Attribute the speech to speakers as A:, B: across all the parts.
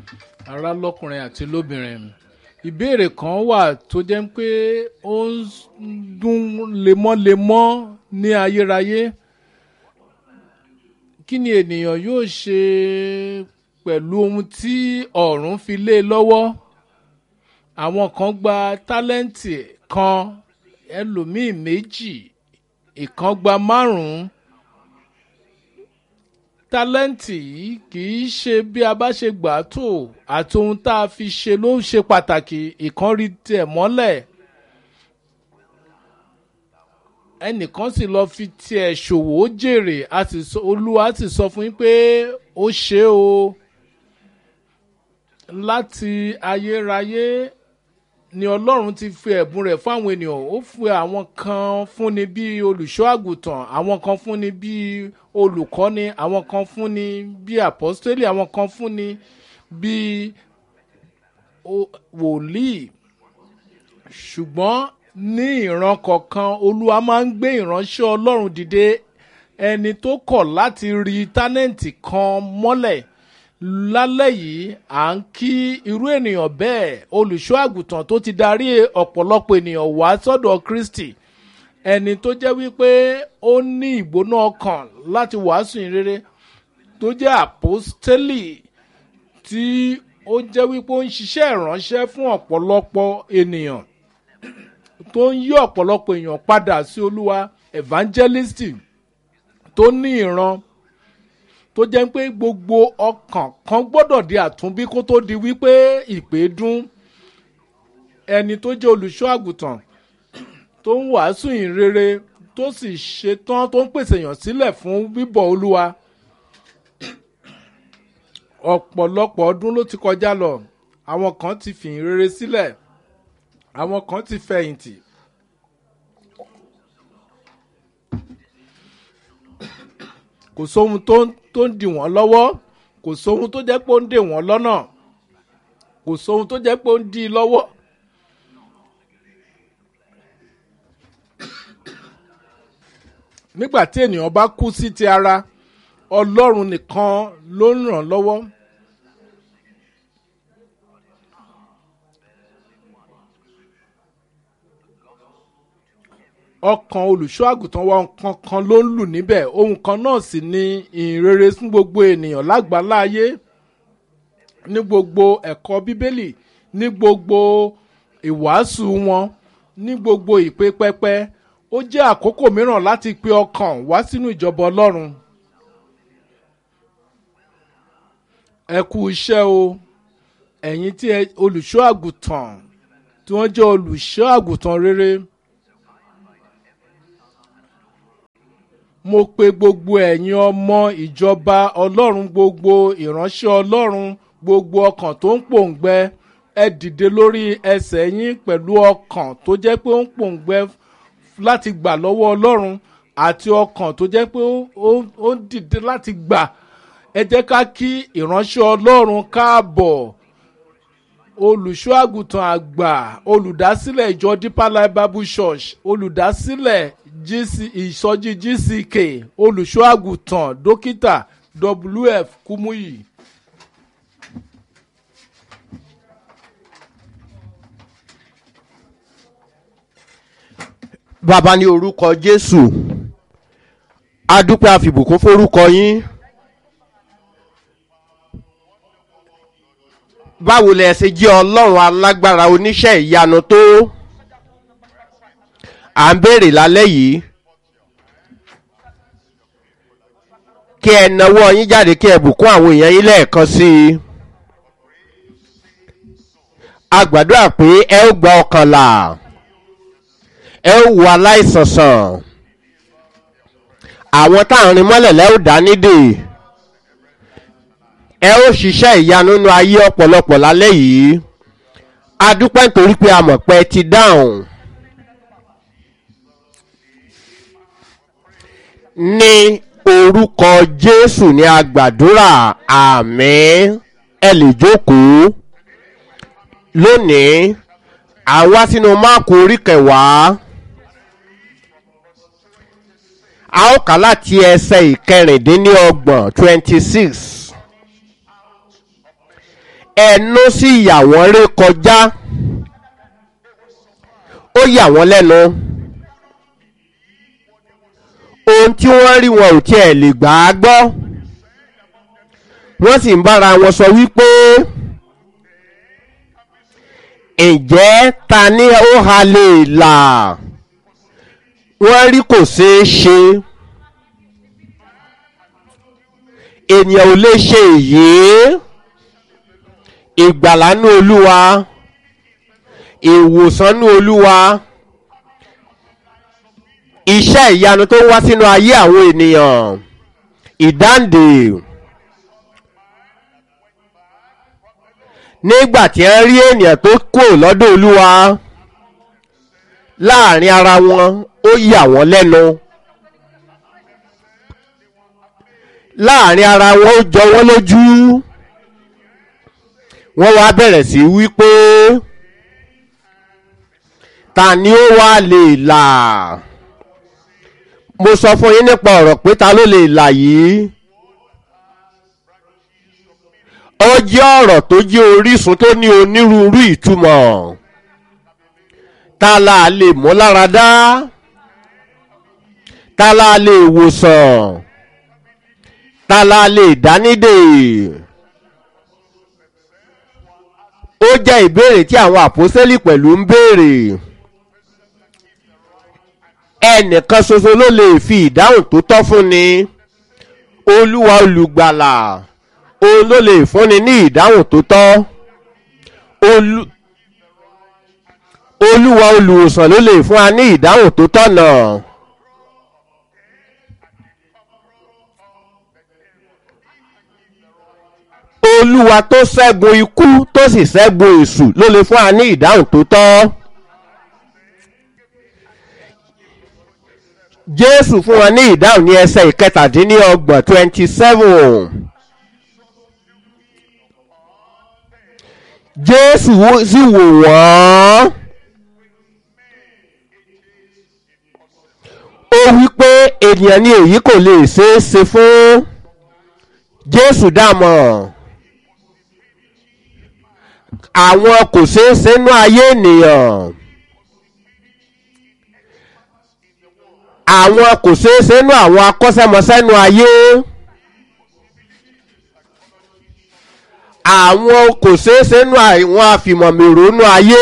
A: ará lọ́kùnrin àti lóbìnrin ìbéèrè kan wà tó jẹ́ pé ó ń dún lemọ́lemọ́ ní ayérayé kí ni ènìyàn yóò ṣe pẹ̀lú ohun tí ọ̀run fi lé e lọ́wọ́ àwọn kan gba tálẹ́ǹtì kan ẹlòmíì méjì ìkan gba márùn-ún tálẹ́ǹtì yìí kì í ṣe bí a bá ṣe gbà á tó àti ohun tá a fi ṣe ló ṣe pàtàkì ìkan rí tiẹ̀ mọ́lẹ̀ ẹnìkan sì lọ fi tiẹ̀ ṣòwò ó jèrè olúwa sì sọ fún yín pé ó ṣe o láti ayérayé ni ọlọ́run ti fi ẹ̀bùn rẹ̀ fún àwọn ènìyàn ó fi àwọn kan fúnni bíi olùṣọ́ àgùntàn àwọn kan fúnni bíi olùkọ́ni àwọn kan fúnni bíi àpọ́stélì àwọn kan fúnni bíi wòlíì ṣùgbọ́n ní ìran kọ̀ọ̀kan olúwa máa ń gbé ìránṣẹ́ ọlọ́run dìde ẹni tó kọ̀ láti rí tánẹ́ǹtì kan mọ́lẹ̀ lálẹ́ yìí à ń kí irú ènìyàn bẹ́ẹ̀ olùṣọ́ àgùntàn tó ti darí ọ̀pọ̀lọpọ̀ ènìyàn wá sọ́dọ̀ kristi ẹni tó jẹ́ wípé ó ní ìgbóná ọkàn láti wàásù ìrere tó jẹ́ àpọ́stélì tí ó jẹ́ wípé ó ń ṣiṣẹ́ ìránṣẹ́ fún ọ̀pọ̀lọpọ̀ ènìyàn tó ń yí ọ̀pọ̀lọpọ̀ èèyàn padà sí olúwa evangelist tó ní ìran tó jẹ́ pé gbogbo ọkàn kan gbọ́dọ̀ di àtúnbí kó tó di wípé ìpè dún ẹni tó jẹ́ olùṣọ́ àgùntàn tó ń wàásù ìrere tó sì ṣetán tó ń pèsè èèyàn sílẹ̀ fún bíbọ̀ olúwa ọ̀pọ̀lọpọ̀ ọdún ló ti kọjá lọ àwọn kan ti fìyìn rere sílẹ̀ àwọn kan ti fẹ̀yìntì kò sóhun tó tó ń dì wọ́n lọ́wọ́ kò sóhun tó jẹ́ pé ó ń dè wọ́n lọ́nà kò sóhun tó jẹ́ pé ó ń dì í lọ́wọ́. nígbà tí ènìyàn bá kú sí ti ara ọlọ́run nìkan ló ń ràn lọ́wọ́. ọkàn olùṣọ́ àgùntàn wa nǹkan kan ló ń lù níbẹ̀ ohun kan náà sì ni ìrere fún gbogbo ènìyàn lágbàláyé ní gbogbo ẹ̀kọ́ bíbélì ní gbogbo ìwàásù wọn ní gbogbo ìpè pẹpẹ ó jẹ́ àkókò mìíràn láti pe ọkàn wá sínú ìjọba ọlọ́run. ẹ kú iṣẹ́ o ẹ̀yin tí olùṣọ́ àgùntàn tí wọ́n jẹ́ olùṣọ́ àgùntàn rere. mo pe gbogbo ẹ̀yin ọmọ ìjọba ọlọ́run gbogbo ìránṣẹ́ ọlọ́run gbogbo ọkàn tó ń pòǹgbẹ ẹ dìde lórí ẹsẹ̀ yín pẹ̀lú ọkàn tó jẹ́ pé ó ń pòǹgbẹ láti gbà lọ́wọ́ ọlọ́run àti ọkàn tó jẹ́ pé ó ń dìde láti gbà ẹ jẹ́ ká kí ìránṣẹ́ ọlọ́run káàbọ̀ olùṣọ́ àgùntàn àgbà olùdásílẹ̀ ìjọ deeper life bible church olùdásílẹ̀ GC ìsọjí gck olùṣọ́ àgùntàn dókítà wf kúmúyì.
B: bàbá ní orúkọ jésù adúpẹ́ àfìbùkún forúkọ yín. báwo lẹ ṣe jẹ́ ọlọ́run alágbára oníṣẹ́ ìyanu tó à ń béèrè lálẹ́ yìí kí ẹ nawọ́ yín jáde kí ẹ bùkún àwọn èèyàn yín lẹ́ẹ̀kan sí i a gbàdúrà pé ẹ ó gba ọkànlá ẹ ó wo aláìsàn sàn àwọn táwọn rin mọ́lẹ̀ lẹ́ ó dá nídìí ẹ ó ṣiṣẹ́ ìyanu nínú ayé ọ̀pọ̀lọpọ̀ lálẹ́ yìí a dúpẹ́ nítorí pé a mọ̀ pé ẹ ti dáhùn. ní orúkọ jésù ní agbàdúrà àmín ẹ lè jókòó lónìí à ń wá sínú máàkù orí kẹwàá a ó kà láti ẹsẹ̀ ìkẹrìndínlọ́gbọ̀n twenty six ẹnu sì yà wọ́n ré kọjá ó yà wọ́n lẹ́nu ohun tí wọ́n rí wọn ò tiẹ̀ lè gbà á gbọ́ wọ́n sì ń bára wọn sọ wípé ǹjẹ́ ta ni ó ha lè là wọ́n rí kò ṣeé ṣe ènìyàn ò lè ṣe èyí ìgbàlánú olúwa ìwòsànú olúwa iṣẹ́ ìyanu tó ń wá sínú ayé àwọn ènìyàn ìdáǹdè nígbà tí ẹ rí ènìyàn tó kò lọ́dọ̀ olúwa láàrin ara wọn ó yà wọ́n lẹ́nu láàrin ara wọn ó jọ wọ́n lójú wọ́n wá bẹ̀rẹ̀ sí wípé ta ni ó wá lè là mo sọ fún yín nípa ọ̀rọ̀ pé ta ló lè là yìí ó jẹ́ ọ̀rọ̀ tó jẹ́ orísun tó ní onírúurú ìtumọ̀ ta la lè mú lára dá ta la lè wòsàn ta la lè dánídè ó jẹ́ ìbéèrè tí àwọn àpòsẹ́lì pẹ̀lú ń béèrè ẹnìkan ṣoṣo ló lè fi ìdáhùn tó tọ́ fún ni olúwa olùgbàlà òun ló lè fúnni ní ìdáhùn tó tọ́ olúwa olùwòsàn ló lè fún wa ní ìdáhùn tó tọ̀nà. olúwa tó ṣẹ́gun ikú tó sì ṣẹ́gun èṣù ló lè fún wa ní ìdáhùn tó tọ́. jésù fún wa ní ìdáhùn ní ẹsẹ̀ ìkẹtàdínlọ́gbọ̀n twenty seven. jésù sì wò wọ́n. ó wí pé ènìyàn ní èyí kò lè ṣeé ṣe fún jésù dàmọ̀ àwọn kò ṣeé ṣe nú ayé ènìyàn àwọn kò ṣeé ṣe nú àwọn akọ́ṣẹ́mọṣẹ́ nú ayé àwọn kò ṣeé ṣe nú àwọn àfìmọ̀mìrò nú ayé.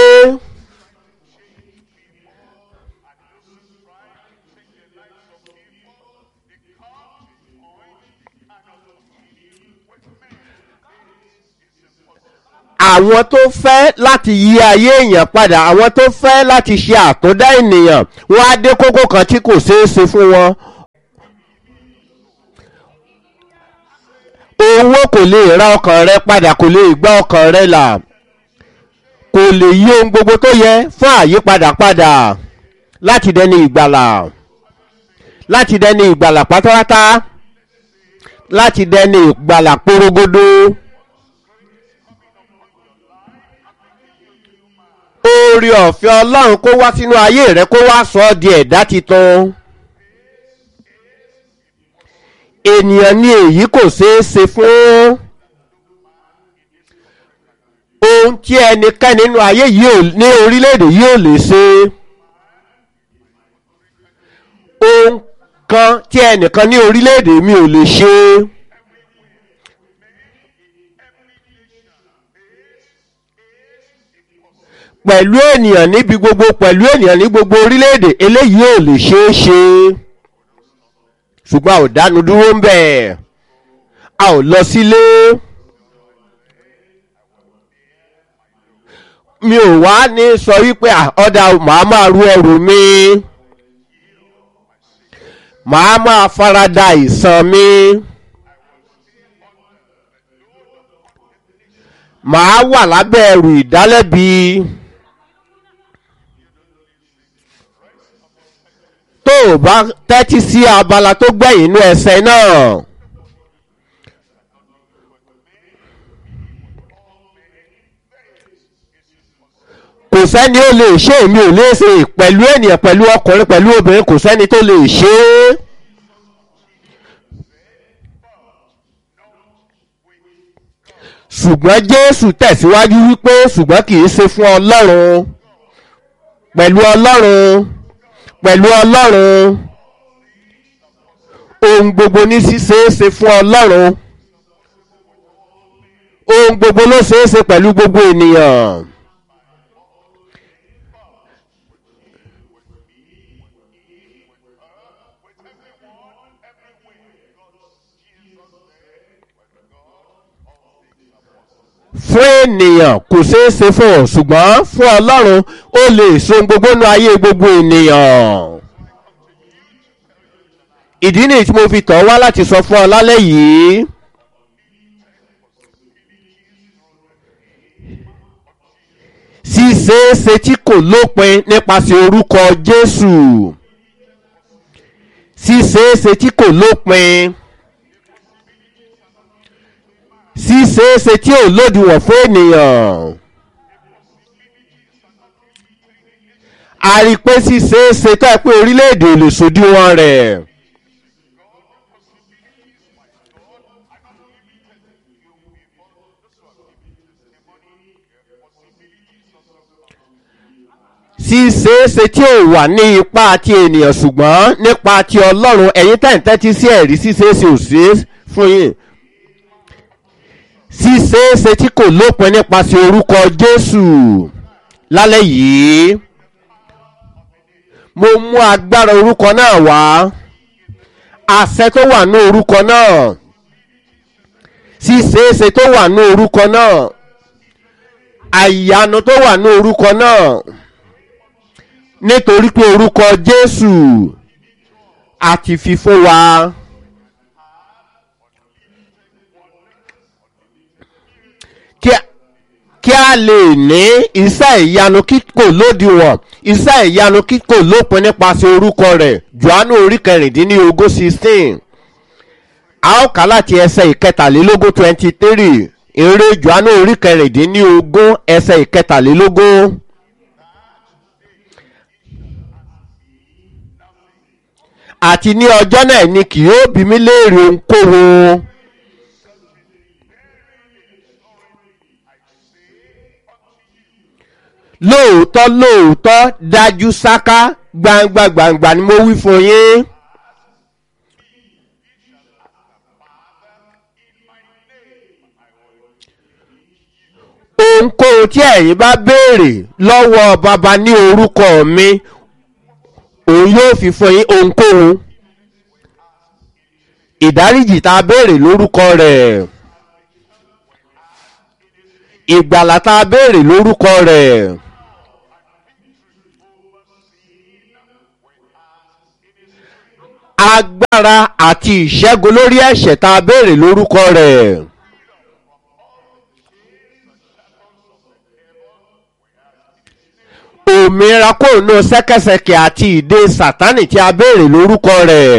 B: àwọn tó fẹ́ láti yí ayé èèyàn padà àwọn tó fẹ́ láti ṣe àtúndá ènìyàn wọ́n á dé kókó kan tí kò ṣeé ṣe fún wọn. owó kò lè ra ọkàn rẹ padà kò lè gbá ọkàn rẹ là kò lè yí ohun gbogbo tó yẹ fún àyípadà padà láti dẹni ìgbàlà láti dẹni ìgbàlà pátápátá láti dẹni ìgbàlà porogodo. oore ọ̀fẹ́ ọlọ́run kó wá sínú ayé rẹ kó wá sọ ọ́ di ẹ̀dá titun ènìyàn ní èyí kò ṣeé ṣe fún ohun tí ẹnikẹ́ni nínú ayé yìí ní orílẹ̀-èdè yìí ò lè ṣe ohun kan tí ẹnìkan ní orílẹ̀-èdè mi ò lè ṣe. pẹ̀lú ènìyàn níbi gbogbo pẹ̀lú ènìyàn ní gbogbo orílẹ̀-èdè eléyìí ò lè ṣeé ṣe ṣùgbọ́n a ò dánu dúró ń bẹ̀ a ò lọ sílé mi ò wá ní sọ wípé ọ̀dà màá máa ru ẹrù mi màá máa farada ìsan mi. màá wà lábẹ́ ẹrù ìdálẹ́bi. tó o bá tẹ́tí sí abala tó gbẹ̀yìn inú ẹsẹ̀ náà. kò sẹ́ni ó lè ṣe èmi ò lè ṣe pẹ̀lú ènìyàn pẹ̀lú ọkùnrin pẹ̀lú obìnrin kò sẹ́ni tó lè ṣe é. ṣùgbọ́n jésù tẹ̀síwájú wípé ṣùgbọ́n kì í ṣe fún ọlọ́run pẹ̀lú ọlọ́run pẹ̀lú ọlọ́run ohun gbogbo ní ṣíṣe é ṣe fún ọlọ́run ohun gbogbo ló ṣe é ṣe pẹ̀lú gbogbo ènìyàn. fún ènìyàn kò ṣeé ṣe fún ọ ṣùgbọ́n fún ọlọ́run ó lè so gbogbo nu ayé gbogbo ènìyàn. ìdí nìyí tí mo fi tọ̀ wá láti sọ fún ọ lálẹ́ yìí. ṣíṣeéṣe tí kò lópin nípasẹ̀ orúkọ jésù ṣíṣeéṣe tí kò lópin ṣíṣeéṣe tí ò lòdìwọ̀n fún ènìyàn. a rí i pé ṣíṣeéṣe tó ẹ pé orílẹ̀-èdè ò lè ṣòdiwọ̀n rẹ̀. ṣíṣeéṣe tí ò wà ní ipa ti ènìyàn ṣùgbọ́n nípa ti ọlọ́run ẹ̀yin tẹ̀ǹtẹ́tí sí ẹ̀rí ṣíṣeéṣe ò ṣeé fún yín ṣíṣeéṣe tí kò lópin nípasẹ̀ orúkọ jésù lálẹ́ yìí mo mú agbára orúkọ náà wá àṣẹ tó wà ní orúkọ náà ṣíṣeéṣe tó wà ní orúkọ náà àyànú tó wà ní orúkọ náà nítorí pé orúkọ jésù àti fi fún wa. kí a lè ní iṣẹ́ ìyanu kíkò lódiwọ̀n iṣẹ́ ìyanu kíkò lópin nípasẹ̀ orúkọ rẹ̀ johannu orí kẹrìndínlógún sixteen a ó kà láti ẹsẹ̀ ìkẹtàlélógún twenty three eré johannu orí kẹrìndínlógún ẹsẹ̀ ìkẹtàlélógún. àti ní ọjọ́ náà ni kì yóò bí mi léèrè ohunkóhun. lóòótọ́ lóòótọ́ dájú sáká gbangba gbangba ni mo wí fún yín. ohunkóhun tí ẹ̀yin bá béèrè lọ́wọ́ bàbá ní orúkọ mi òun yóò fi fún yín ohunkóhun ìdáríjì tá a béèrè lórúkọ rẹ̀ ìgbàlà tá a béèrè lórúkọ rẹ̀. agbára àti ìṣẹ́gun lórí ẹ̀ṣẹ̀ tá a béèrè lórúkọ rẹ̀. òmìnira kò nù sẹ́kẹsẹkẹ àti ìdè sátánì tí a béèrè lórúkọ rẹ̀.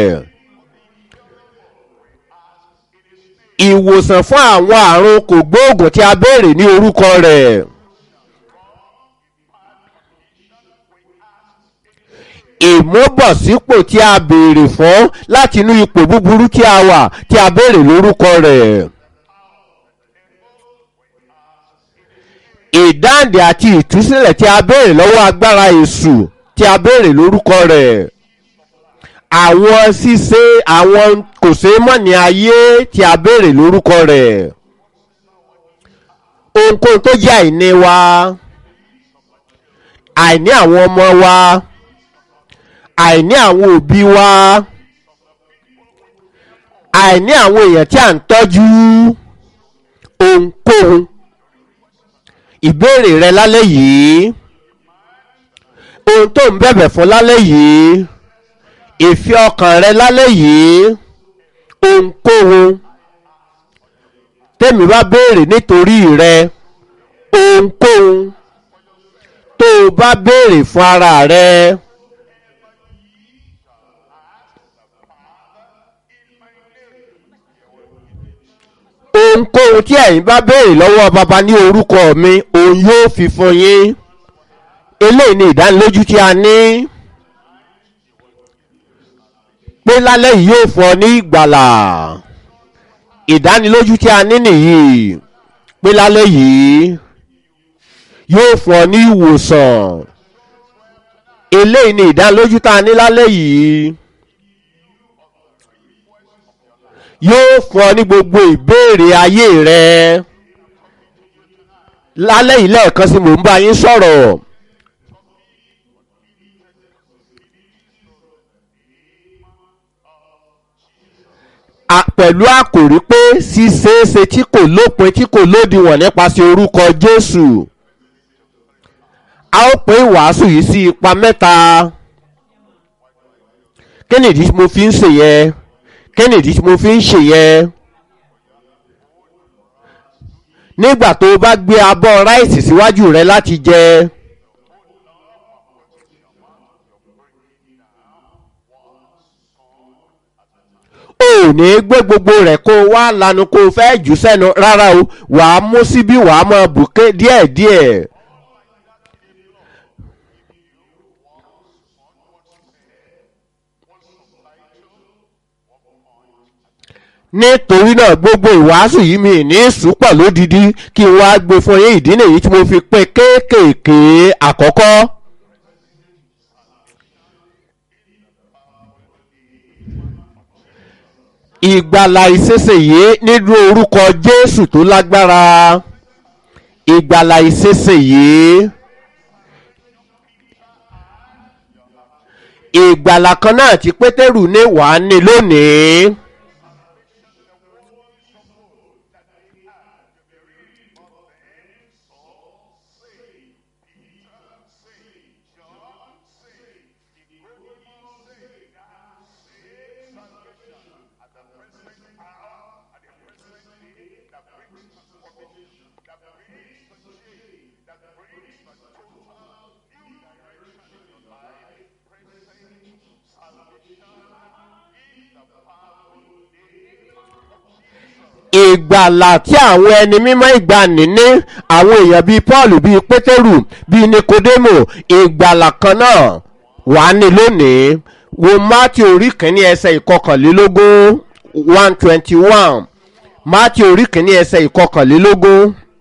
B: ìwòsàn fún àwọn àrùn kògbóògùn tí a béèrè ní orúkọ rẹ̀. ìmúbọ̀sípò tí a béèrè fún láti inú ipò búburú tí a wà tí a béèrè lórúkọ rẹ̀. ìdáǹdè àti ìtúsílẹ̀ tí a béèrè lọ́wọ́ agbára èṣù tí a béèrè lórúkọ rẹ̀. àwọn ṣíṣe àwọn kò ṣeé mọ̀ ní ayé tí a béèrè lórúkọ rẹ̀. ohunkóhun tó jẹ́ àìní wa àìní àwọn ọmọ wa àìní àwọn òbí wa àìní àwọn èèyàn tí à ń tọ́jú ohunkóhun ìbéèrè rẹ lálẹ́ yìí ohun tó ń bẹ̀bẹ̀ fún lálẹ́ yìí ìfẹ́ ọkàn rẹ lálẹ́ yìí ohunkóhun tẹ́mi bá béèrè nítorí rẹ ohunkóhun tó o bá béèrè fún ara rẹ. ohunkóhun tí ẹ̀yin bá béèrè lọ́wọ́ baba ní orúkọ mi òun yóò fi fún yín eléyìí ni ìdánilójú tí a ní pé lálẹ́ yìí yóò fún ọ ní ìgbàlà ìdánilójú tí a ní nìyí pé lálẹ́ yìí yóò fún ọ ní ìwòsàn eléyìí ni ìdánilójú tá a ní lálẹ́ yìí yóò fún ọ ní gbogbo ìbéèrè ayé rẹ lálẹ́ yìí lẹ́ẹ̀kan sí mò ń bá yín sọ̀rọ̀. pẹ̀lú àkòrí pé ṣíṣeéṣe tí kò lópin tí kò lódiwọ̀n nípasẹ̀ orúkọ jésù a ó pín ìwàásù yìí sí ipa mẹ́ta kí nìdí tí mo fi ń ṣe yẹn kí nìdí tí mo fi ń ṣe yẹn nígbà tó o bá gbé abọ́ ráìsì síwájú rẹ láti jẹ. o ò ní gbé gbogbo rẹ̀ kó o wá lanu kó o fẹ́ jù sẹ́nu rárá o wàá mú síbí wàá mọ bùké díẹ̀díẹ̀. nítorí náà gbogbo ìwàásù yìí mi ní ìsúpọ̀ lódidi kí n wá gbé fún yín ìdí nìyí tí mo fi pín kéékèèké àkọ́kọ́. ìgbàlà ìṣesèyé nínú orúkọ jésù tó lágbára ìgbàlà ìṣesèyé ìgbàlà kan náà tí pétérù ní wàá ní lónìí. ìgbàlà tí àwọn ẹni mímọ́ ìgbàanì ní àwọn èèyàn bíi paul bíi pétérù bíi nikodemo ìgbàlà kan náà wà ní lónìí wo matthew orí kìíní ẹsẹ̀ ìkọkànlélógún one twenty one matthew orí kìíní ẹsẹ̀ ìkọkànlélógún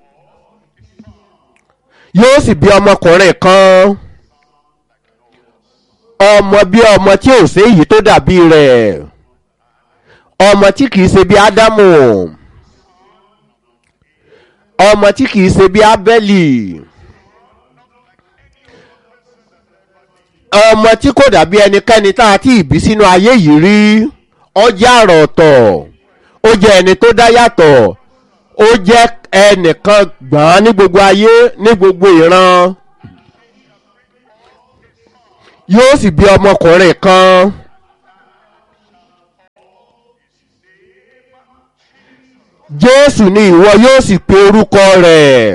B: yóò sì bí ọmọkùnrin kan ọmọ bí ọmọ tí ò sí èyí tó dàbí rẹ̀ ọmọ tí kìí ṣe bí ádámù ọmọ tí kìí ṣe bí ábẹ́lì ọmọ tí kò dàbí ẹnikẹ́ni tá a ti ìbí sínú ayé yìí rí ọjà àrà ọ̀tọ̀ ó jẹ́ ẹni tó dá yàtọ̀ ó jẹ́ ẹnìkan gbọ̀n ní gbogbo ayé ní gbogbo ìran yóò sì bí ọmọkùnrin kan. jésù ni ìwọ yóò sì pe orúkọ rẹ̀.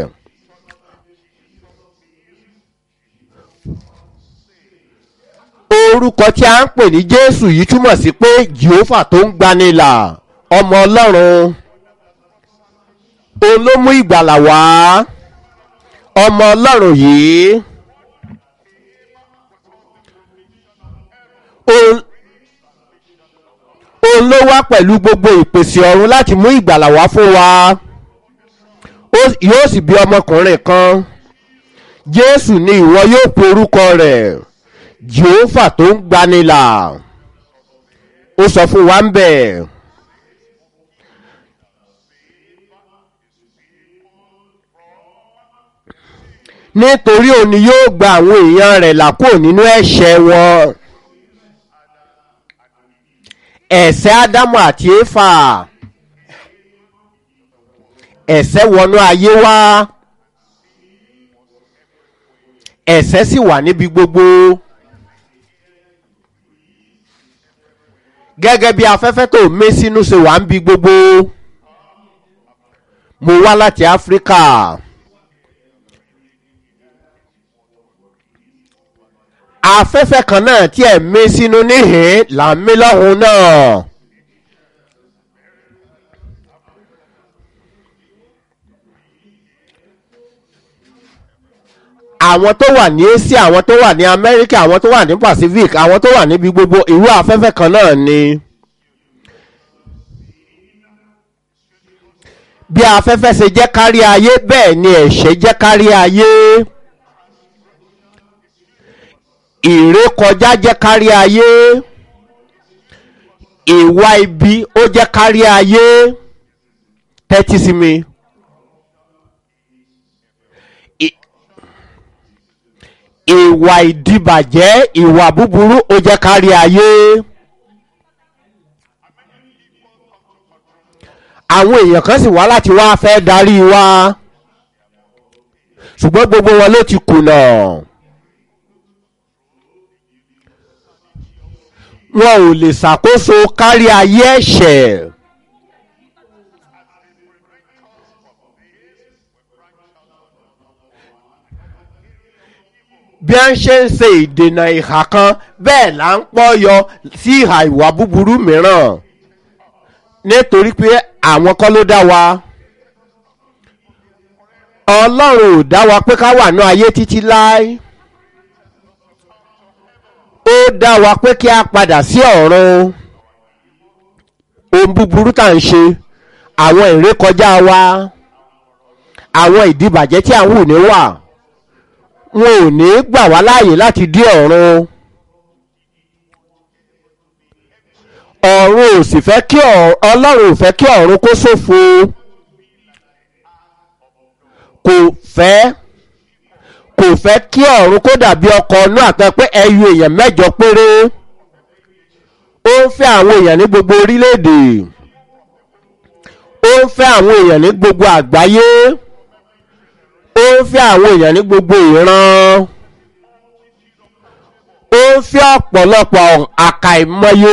B: orúkọ tí a ń pè ní jésù yìí túmọ̀ sí pé jehova tó ń gbanilà ọmọ ọlọ́run òun ló mú ìgbàlà wá ọmọ ọlọ́run yìí òun òun ló wá pẹ̀lú gbogbo ìpèsè ọ̀run láti mú ìgbàlà wá fún wa yóò sì bí ọmọkùnrin kan jésù ni ìwọ yóò pe orúkọ rẹ̀ jehova tó ń gbanilà ó sọ fún wa ń bẹ̀. nítorí òun ni yóò gba àwọn èèyàn rẹ̀ là kúrò nínú ẹ̀ṣẹ̀ wọn ẹ̀sẹ̀ ádámù àti éfà ẹ̀sẹ̀ wọnú ayé wá ẹ̀sẹ̀ sì wà níbi gbogbo gẹ́gẹ́ bí afẹ́fẹ́ tó mé sínú ṣe wà ń bi gbogbo mo wá láti áfíríkà. afẹ́fẹ́ kan náà tí ẹ̀ mí sínú níhìn là ń mí lọ́hùn náà. àwọn tó wà ní asia àwọn tó wà ní amẹ́ríkà àwọn tó wà ní pacific àwọn tó wà níbi gbogbo irú afẹ́fẹ́ kan náà ni. bí afẹ́fẹ́ ṣe jẹ́ kárí ayé bẹ́ẹ̀ ni ẹ̀ṣẹ̀ jẹ́ kárí ayé ìrékọjá jẹ́ kárí ayé ìwà ibi ó jẹ́ kárí ayé tẹ́tí sí mi. I- ìwà ìdìbàjẹ́ ìwà búburú ó jẹ́ kárí ayé. àwọn èèyàn kan sì wá láti wá fẹ́ darí wa ṣùgbọ́n gbogbo wọn ló ti kùnà. wọn ò lè ṣàkóso kárí ayé ẹ̀ṣẹ̀. bí a ń ṣe ń ṣe ìdènà ìhà kan bẹ́ẹ̀ là ń pọ́ yọ sí ìhà ìwà búburú mìíràn nítorí pé àwọn kọ́ ló dá wa ọlọ́run ò dá wa pé ká wà ní ayé títí láé ó dá wa pé kí a padà sí ọ̀run ohun búburú tá à ń ṣe àwọn ìrékọjá wa àwọn ìdíbàjẹ́ tí à ń hù ní wà wọn ò ní gbà wá láàyè láti dé ọ̀run ọ̀run ò sì fẹ́ kí ọ̀- ọlọ́run ò fẹ́ kí ọ̀run kó ṣòfò kò fẹ́ kò fẹ́ kí ọ̀run kó dàbí ọkọ̀ ọ̀nà àpẹ pé ẹyọ èèyàn mẹ́jọ péré ó ń fẹ́ àwọn èèyàn ní gbogbo orílẹ̀-èdè ó ń fẹ́ àwọn èèyàn ní gbogbo àgbáyé ó ń fẹ́ àwọn èèyàn ní gbogbo ìran ó ń fẹ́ ọ̀pọ̀lọpọ̀ àkàìmọye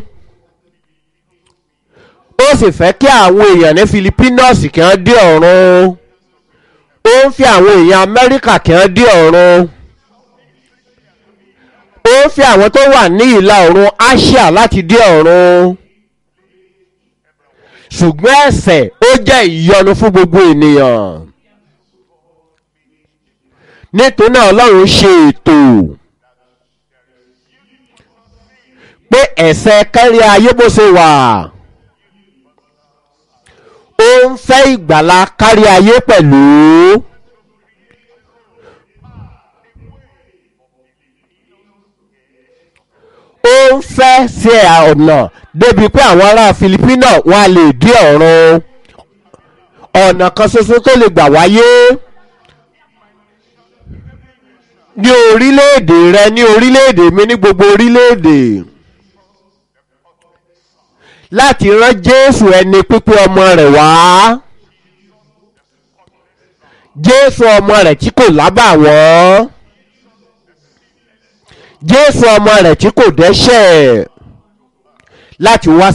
B: ó sì fẹ́ kí àwọn èèyàn ní Filipinos kí wọ́n dé ọ̀run ó ń fẹ́ àwọn èèyàn Amẹ́ríkà kí wọ́n dé ọ̀run ó ń fẹ́ àwọn tó wà ní ìlà oòrùn Asia láti dé ọ̀run ṣùgbọ́n ẹ̀ṣẹ̀ ó jẹ́ ìyọnu fún gbogbo ènìyàn nítorí náà Ọlọ́run ṣe ètò pé ẹ̀ṣẹ̀ kárí ayé bó ṣe wà ó ń fẹ́ ìgbàlá kárí ayé pẹ̀lú. ó ń fẹ́ ṣe ọ̀nà débi pé àwọn ará Filipino wọn a lè dé ọ̀run ọ̀nà kan ṣoṣo tó lè gbà wáyé ní orílẹ̀-èdè rẹ ní orílẹ̀-èdè mi ní gbogbo orílẹ̀-èdè láti rán Jésù ẹni pípé ọmọ rẹ̀ wá Jésù ọmọ rẹ̀ tí kò lábàwọ́n Jésù ọmọ rẹ̀ tí kò dẹ́ṣẹ̀ láti wá